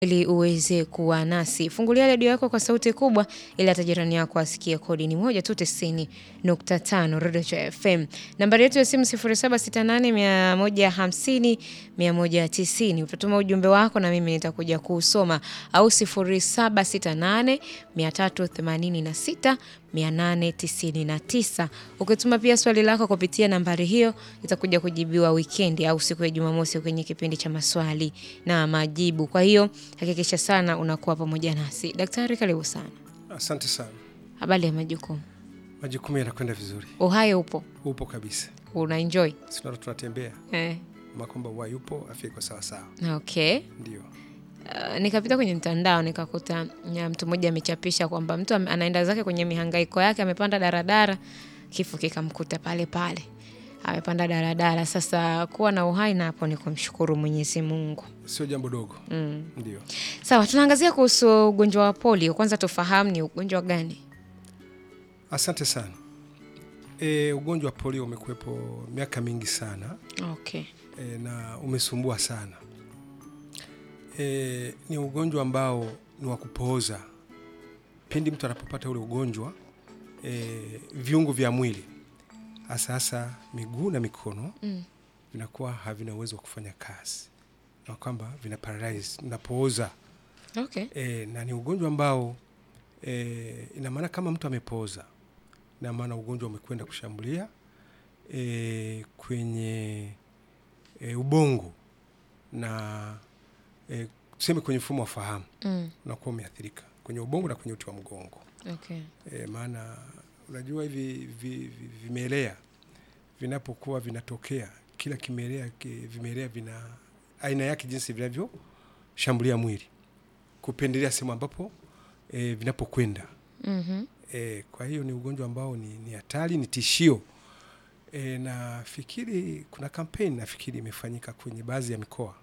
ili uweze kuwa nasi. Fungulia redio yako kwa sauti kubwa ili hata jirani yako asikie. Kodi ni moja tu tisini nukta tano Redio cha FM. Nambari yetu ya simu 0768 150 190. Utatuma ujumbe wako na mimi nitakuja kuusoma, au 0768 386 899. Ukituma pia swali lako kupitia nambari hiyo itakuja kujibiwa wikendi au siku ya Jumamosi kwenye kipindi cha maswali na majibu. Kwa hiyo hakikisha sana unakuwa pamoja nasi. Daktari, karibu sana. Asante sana. Habari ya majukumu? Majukumu yanakwenda vizuri, Uhai upo? upo kabisa. Una enjoy? Sinaona tunatembea Eh. ma kwamba uhai upo, afya iko sawasawa. Okay. Ndio Uh, nikapita kwenye mtandao nikakuta ya mtu mmoja amechapisha kwamba mtu ame- anaenda zake kwenye mihangaiko yake, amepanda daradara, kifo kikamkuta pale pale, amepanda daradara. Sasa kuwa na uhai na hapo ni kumshukuru Mwenyezi Mungu. sio jambo dogo. Mm. Ndio Sawa, tunaangazia kuhusu ugonjwa wa polio. Kwanza tufahamu ni ugonjwa gani? asante sana. E, ugonjwa wa polio umekuwepo miaka mingi sana Okay. e, na umesumbua sana. E, ni ugonjwa ambao ni wa kupooza. Pindi mtu anapopata ule ugonjwa e, viungo vya mwili hasa hasa miguu na mikono Mm. vinakuwa havina uwezo wa kufanya kazi na kwamba vina paralyze, vinapooza Okay. e, na ni ugonjwa ambao e, ina maana kama mtu amepooza, ina maana ugonjwa umekwenda kushambulia e, kwenye e, ubongo na e, tuseme kwenye mfumo wa fahamu Mm. unakuwa umeathirika kwenye ubongo na kwenye uti wa mgongo Okay. e, maana unajua hivi vi, vi, vimelea vinapokuwa vinatokea, kila kimelea ki- vimelea vina aina yake jinsi vinavyoshambulia mwili kupendelea sehemu ambapo e, vinapokwenda Mhm. e, kwa hiyo ni ugonjwa ambao ni ni hatari, ni tishio e, nafikiri kuna kampeni nafikiri imefanyika kwenye baadhi ya mikoa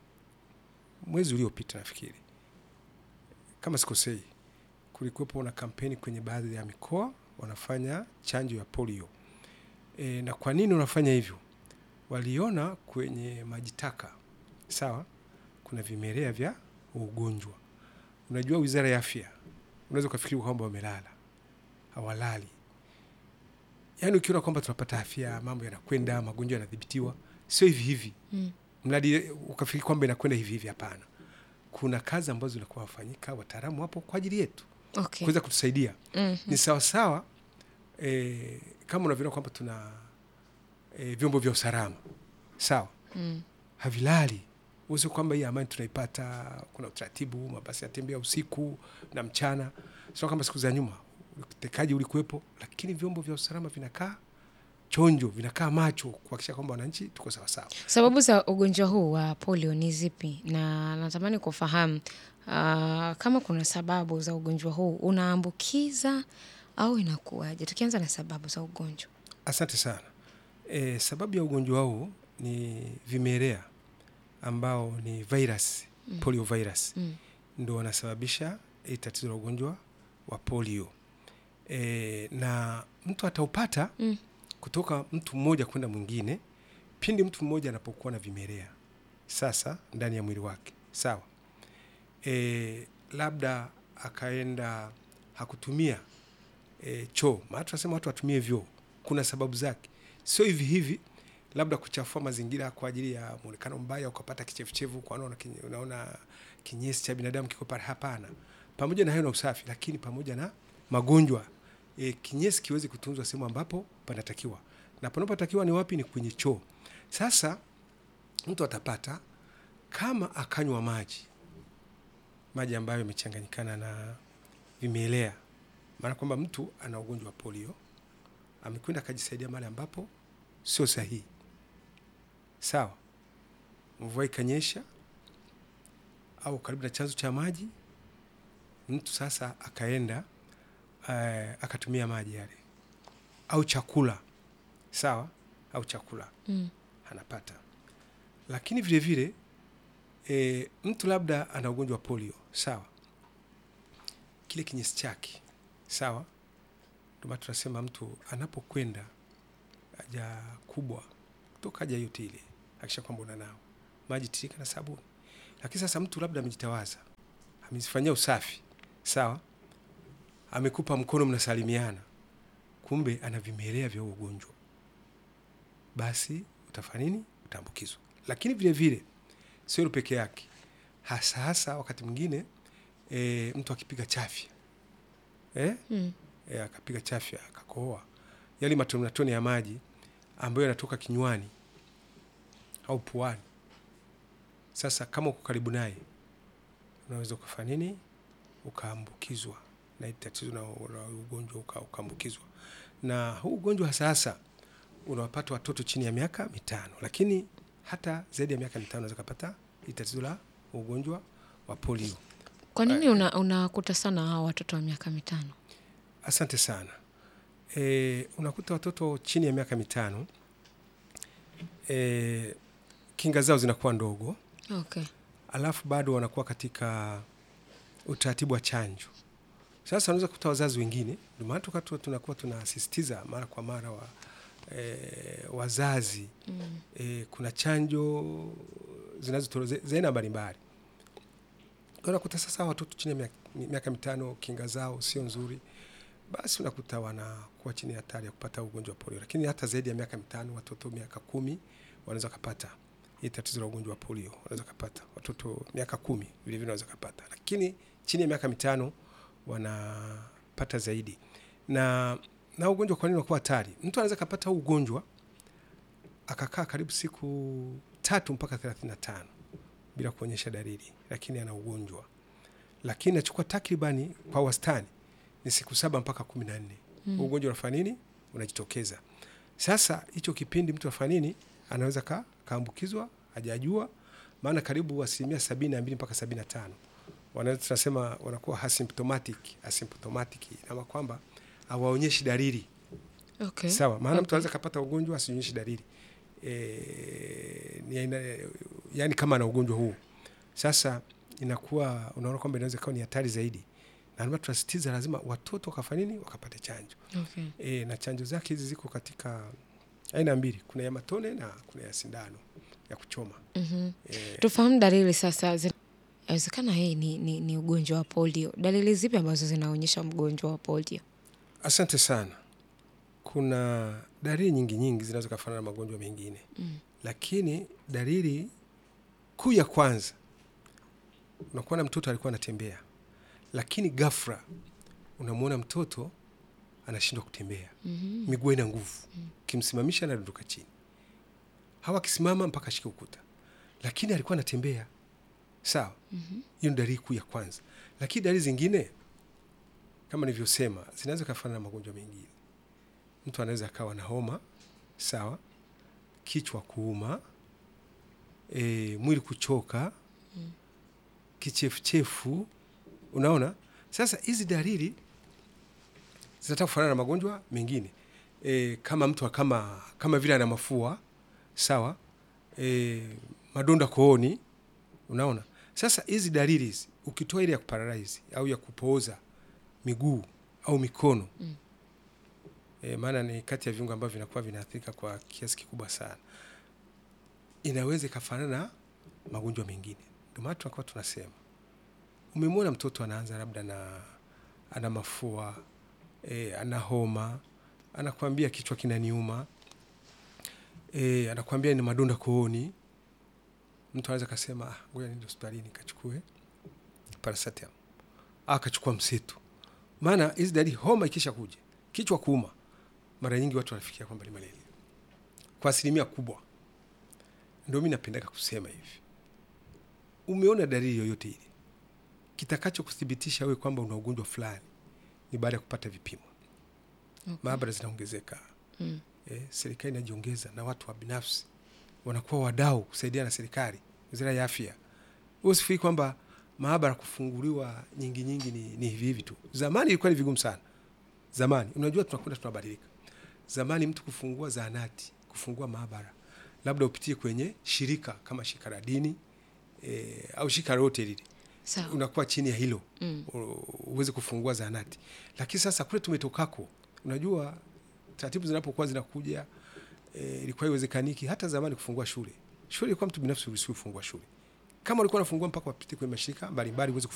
mwezi uliopita, nafikiri kama sikosei, kulikuwepo na kampeni kwenye baadhi ya mikoa wanafanya chanjo ya polio. E, na kwa nini wanafanya hivyo? Waliona kwenye maji taka, sawa, kuna vimelea vya ugonjwa. Unajua, wizara ya afya unaweza ukafikiri kwamba wamelala, hawalali. Yaani ukiona kwamba tunapata afya, mambo yanakwenda, magonjwa yanadhibitiwa, sio hivi hivi Mm. mradi ukafikiri kwamba inakwenda hivi hivi. Hapana, kuna kazi ambazo zinakuwa wafanyika, wataalamu wapo kwa ajili yetu Okay. kuweza kutusaidia. Mhm. Ni sawasawa e, kama unavyoona kwamba tuna e, vyombo vya usalama sawa, Mm. havilali usi kwamba hii amani tunaipata. Kuna utaratibu, mabasi yatembea usiku na mchana, sio kama siku za nyuma utekaji ulikuwepo, lakini vyombo vya usalama vinakaa chonjo, vinakaa macho kuhakikisha kwamba wananchi tuko sawasawa. Sababu za ugonjwa huu wa polio ni zipi? Na natamani kufahamu ah, kama kuna sababu za ugonjwa huu unaambukiza au inakuwaje? Tukianza na sababu za ugonjwa. Asante sana. E, sababu ya ugonjwa huu ni vimelea ambao ni virus, Mm. polio virus Mm. ndo wanasababisha hii tatizo la ugonjwa wa polio. E, na mtu ataupata Mm. kutoka mtu mmoja kwenda mwingine pindi mtu mmoja anapokuwa na vimelea sasa ndani ya mwili wake, sawa. E, labda akaenda hakutumia e, choo, maana tunasema watu watumie vyoo, kuna sababu zake, sio hivi hivi labda kuchafua mazingira kwa ajili ya muonekano mbaya, ukapata kichefuchefu, kwa unaona kinye- unaona kinyesi cha binadamu kiko pale. Hapana, pamoja na hayo na usafi, lakini pamoja na magonjwa e, kinyesi kiwezi kutunzwa sehemu ambapo panatakiwa, na panapotakiwa ni wapi? Ni kwenye choo. Sasa mtu atapata kama akanywa maji maji ambayo yamechanganyikana na vimelea, maana kwamba mtu ana ugonjwa wa polio, amekwenda akajisaidia mahali ambapo sio sahihi, sawa. Mvua ikanyesha au karibu na chanzo cha maji, mtu sasa akaenda eh, akatumia maji yale au chakula, sawa, au chakula Mm. anapata. Lakini vile vile e, mtu labda ana ugonjwa wa polio, sawa, kile kinyesi chake, sawa. Ndio maana tunasema mtu anapokwenda haja kubwa kutoka haja yote ile, akisha kwamba unanao maji tirika na sabuni. Lakini sasa mtu labda amejitawaza amezifanyia usafi sawa, amekupa mkono, mnasalimiana, kumbe ana vimelea vya huo ugonjwa, basi utafanya nini? Utaambukizwa. Lakini vile vile sio hilo peke yake, hasa hasa wakati mwingine e, mtu akipiga chafya eh? Mm. e, akapiga chafya akakohoa, yale matone matone ya maji ambayo yanatoka kinywani au puani. Sasa kama uko karibu naye, unaweza ukafanya nini? Ukaambukizwa na hili tatizo na, na ugonjwa uka- ukaambukizwa. Na huu ugonjwa hasa hasa unawapata watoto chini ya miaka mitano, lakini hata zaidi ya miaka mitano unaweza kupata hili tatizo la ugonjwa wa polio. Kwa nini una- unakuta sana hawa watoto wa miaka mitano? Asante sana. E, unakuta watoto chini ya miaka mitano e, kinga zao zinakuwa ndogo, Okay. alafu bado wanakuwa katika utaratibu wa chanjo. Sasa unaweza kukuta wazazi wengine, ndio maana tuka- tu- tunakuwa tunasisitiza mara kwa mara wa, e, wazazi Mm. e, kuna chanjo zinazotolewa za aina mbalimbali. Unakuta sasa watoto chini ya miaka- miaka mitano kinga zao sio nzuri, basi unakuta wanakuwa chini ya hatari ya kupata ugonjwa wa polio. Lakini hata zaidi ya miaka mitano, watoto miaka kumi wanaweza kupata hii tatizo la ugonjwa wa polio, wanaweza kupata watoto miaka kumi vile vile wanaweza kupata, lakini chini ya miaka mitano wanapata zaidi. Na na ugonjwa kwa nini unakuwa hatari? Mtu anaweza kupata huu ugonjwa akakaa karibu siku tatu mpaka thelathini na tano bila kuonyesha dalili, lakini ana ugonjwa, lakini nachukua takribani kwa wastani ni siku saba mpaka kumi na nne Mm. ugonjwa unafanya nini? Unajitokeza. Sasa hicho kipindi mtu afanya nini? Anaweza ka, kaambukizwa hajajua, maana karibu asilimia sabini na mbili mpaka sabini na tano wanaweza tunasema wanakuwa asymptomatic. Asymptomatic ama kwamba hawaonyeshi dalili Okay. sawa, maana mtu Okay. anaweza kapata ugonjwa asionyeshi dalili e, ni aina, yani kama ana ugonjwa huu sasa inakuwa unaona kwamba inaweza ikawa ni hatari zaidi, na ndio maana tunasisitiza lazima watoto wakafanya nini, wakapate chanjo Okay. e, na chanjo zake hizi ziko katika aina mbili, kuna ya matone na kuna ya sindano ya kuchoma Mhm. e, Tufahamu dalili sasa. zi- Inawezekana hii ni, ni, ni ugonjwa wa polio. Dalili zipi ambazo zinaonyesha mgonjwa wa polio? Asante sana. Kuna dalili nyingi nyingi zinaweza kufanana na magonjwa mengine Mm. lakini dalili kuu ya kwanza unakuwa na mtoto alikuwa anatembea, lakini ghafla unamwona mtoto anashindwa kutembea, Mhm. miguu ina nguvu, kimsimamisha anadondoka chini, hawa akisimama mpaka ashike ukuta, lakini alikuwa anatembea sawa. Mhm. Hiyo ni dalili kuu ya kwanza, lakini dalili zingine kama nilivyosema zinaweza kufanana na magonjwa mengine. Mtu anaweza akawa na homa sawa, kichwa kuuma, e, mwili kuchoka, kichefuchefu. Unaona, sasa hizi dalili zinataka kufanana na magonjwa mengine e, kama mtu kama kama vile ana mafua sawa, e, madonda kooni. Unaona, sasa hizi dalili hizi ukitoa ile ya kuparalyze au ya kupooza miguu au mikono Mm. e, maana ni kati ya viungo ambavyo vinakuwa vinaathirika kwa kiasi kikubwa sana, inaweza ikafanana na magonjwa mengine. Ndio maana tunakuwa tunasema, umemwona mtoto anaanza labda na ana mafua e, ana homa, anakwambia kichwa kinaniuma e, anakwambia ni madonda kooni, mtu anaweza kasema ah, ngoja niende hospitalini kachukue paracetamol akachukua mseto. Maana hizi dalili, homa ikisha kuja, kichwa kuuma, mara nyingi watu wanafikiria kwamba ni malaria kwa asilimia kubwa. Ndio mi napendaga kusema hivi, umeona dalili yoyote ile, kitakacho kuthibitisha wewe kwamba una ugonjwa fulani ni baada ya kupata vipimo. Okay. Maabara zinaongezeka Mm. eh, serikali inajiongeza na watu wa binafsi wanakuwa wadau kusaidia na serikali, wizara ya afya. Wewe usifikiri kwamba maabara kufunguliwa nyingi nyingi ni, ni hivi hivi tu. Zamani ilikuwa ni vigumu sana. Zamani unajua, tunakwenda tunabadilika. Zamani mtu kufungua zahanati, kufungua maabara, labda upitie kwenye shirika kama shirika la dini eh, au shirika lolote lile, Sawa. unakuwa chini ya hilo Mm. u- uweze kufungua zahanati. Lakini sasa kule tumetokako, unajua taratibu zinapokuwa zinakuja e, ilikuwa iwezekaniki hata zamani kufungua shule. Shule ilikuwa mtu binafsi uruhusiwi kufungua shule, kama ulikuwa unafungua mpaka wapite kwenye mashirika mbalimbali uweze